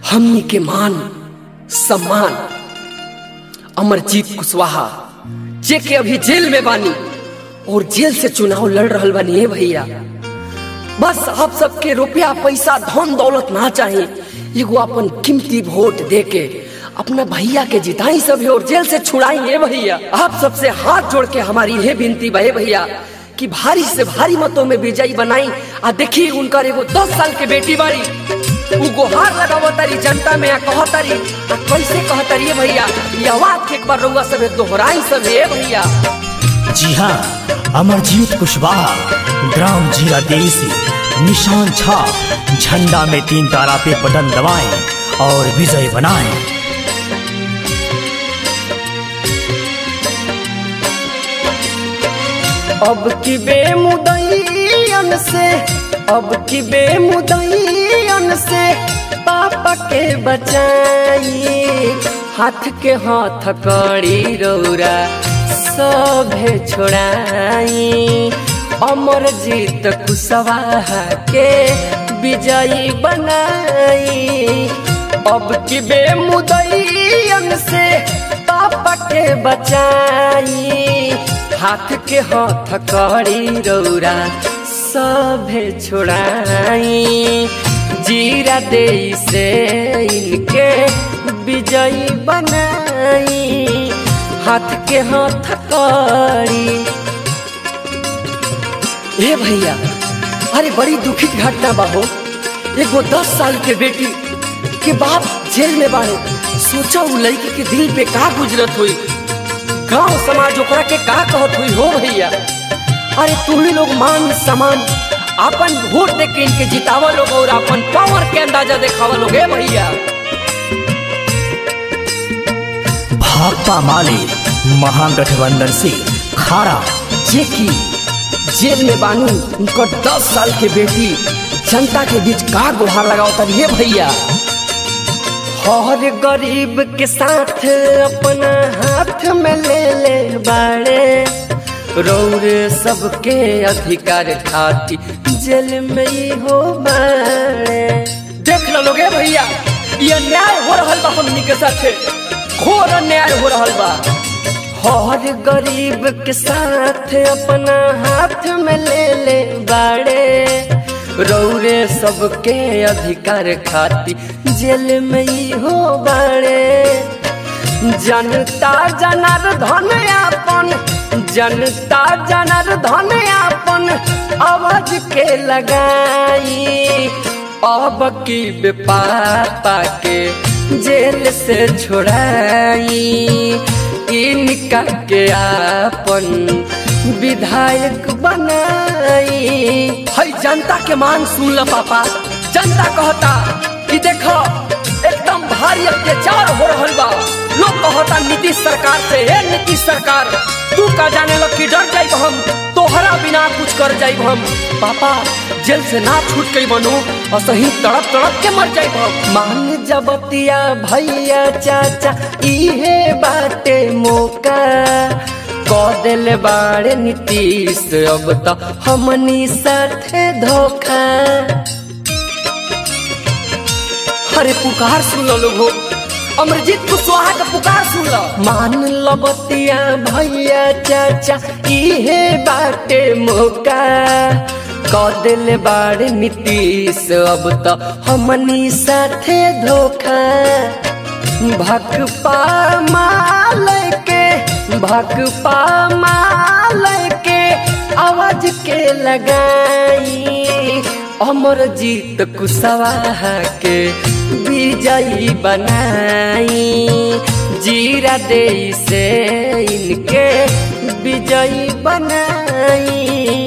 हमनी के मान सम्मान अमरजीत कुशवाहा जे के अभी जेल में बानी और जेल से चुनाव लड़ रहल बानी हे भैया बस आप सबके रुपया पैसा धन दौलत ना चाहिए एगो अपन कीमती वोट दे के अपना भैया के जिताई सब और जेल से छुड़ाई हे भैया आप सबसे हाथ जोड़ के हमारी ये विनती बहे भैया कि भारी से भारी मतों में विजयी बनाई आ देखी उनकर एगो दस साल के बेटी बारी उ गुहार लगावतारी जनता में आ कहतारी आ कैसे कहतारी ये भैया ये आवाज के एक बार रउआ सब दोहराई सब हे भैया जी हाँ अमरजीत कुशवाहा ग्राम जीरा देसी निशान छाप झंडा में तीन तारा पे बटन दबाएं और विजय बनाएं अब की बेमुदयन से अब की बेमुदयन से पापा के बचाई हाथ के हाथ कड़ी रौरा सभे छोड़ाई अमर जीत कुशवाहा के विजयी बनाई अब की बेमुदयन से पापा के बचाई हाथ के हाथ कड़ी रौरा सभे छोड़ाई जीरा दे से इनके विजयी बनाई हाथ के हाथ कड़ी ए भैया अरे बड़ी दुखित घटना बाहो एगो दस साल के बेटी के बाप जेल में बाड़े सोचा उ लड़की के दिल पे का गुजरत हुई गांव समाज ओकरा के का कहत हुई हो भैया अरे तुम्ही लोग मान सम्मान अपन वोट दे के इनके जितावा लोग और अपन पावर के अंदाजा देखावा लोग ए भैया भाकपा माले महागठबंधन से खारा जे की जेल में बानू उनकर दस साल के बेटी जनता के बीच का गुहार लगावता ये भैया हर गरीब के साथ अपना हाथ में ले ले बाड़े रौरे सबके अधिकार खाती जेल में ही हो बाड़े देख लो लोगे भैया ये न्याय हो रहल बा हमनी के साथे घोर अन्याय हो रहल बा हर गरीब के साथ अपना हाथ में ले ले बाड़े रौरे सबके अधिकार खाती जेल में ही हो बाड़े जनता जनार्दन अपन जनता जनार्दन अपन आवाज के लगाई अब की बेपापा के जेल से छोड़ाई इनका के आपन विधायक बनाई हई जनता के मान सुन ल पापा जनता कहता कि देखो एकदम भारी अत्याचार हो रहल बा लोग कहता नीतीश सरकार से हे नीतीश सरकार तू का जाने लग कि डर जाइब हम तोहरा बिना कुछ कर जाइब हम पापा जेल से ना छूट गई बनू और सही तड़प तड़प के मर जाइब हम मान जबतिया भैया चाचा इहे बाटे मौका कह दिल बाड़े नीतीश अब तो हमनी साथे धोखा अरे पुकार सुन लो लोगो अमरजीत कुशवाहा का पुकार सुन लो मान लो बतिया भैया चाचा इहे बाटे मौका कह दिल बाड़े नीतीश अब तो हमनी साथे धोखा भकपा माल के भकपा माल के आवाज के लगाई अमर जीत कुशवाहा के विजयी बनाई जीरा दे से इनके विजयी बनाई